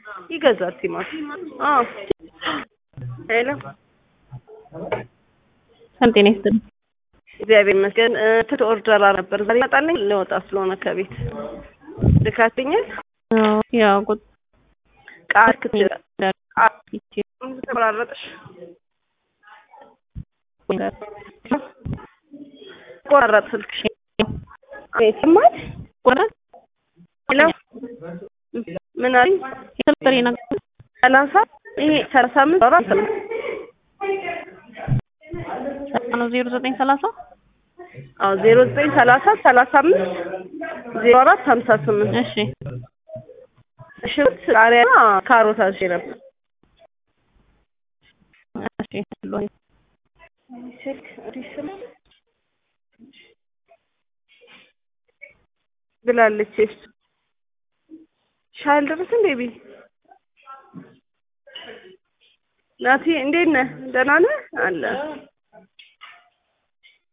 ይገዛል ቲማቲም። አዎ ሄሎ ሰላም ጤና ይስጥልኝ። እግዚአብሔር ይመስገን። ትት ኦርደር ነበር ዛሬ ይመጣልኝ ልወጣ ስለሆነ ከቤት ልካትኛል። አዎ ያው ቁጥ ቃል ክትችል ተቆራረጥሽ ቆራረጥ ስልክሽ ይሰማል። ቆራጥ ሄሎ ምን አለኝ? የስልክ ነገር ሰላሳ ይሄ ሰላሳ አምስት አራት ነው ነው ዜሮ ዘጠኝ ሰላሳ አዎ ዜሮ ዘጠኝ ሰላሳ ሰላሳ አምስት ዜሮ አራት ሀምሳ ስምንት እሺ ሽንኩርት ቃሪያና ካሮት አዝዤ ነበር። እሺ አለሁ። ስልክ ስም ብላለች። እሱ ሻይ አልደረሰም ቤቢ ናቲ እንዴት ነህ? ደህና ነህ? አለ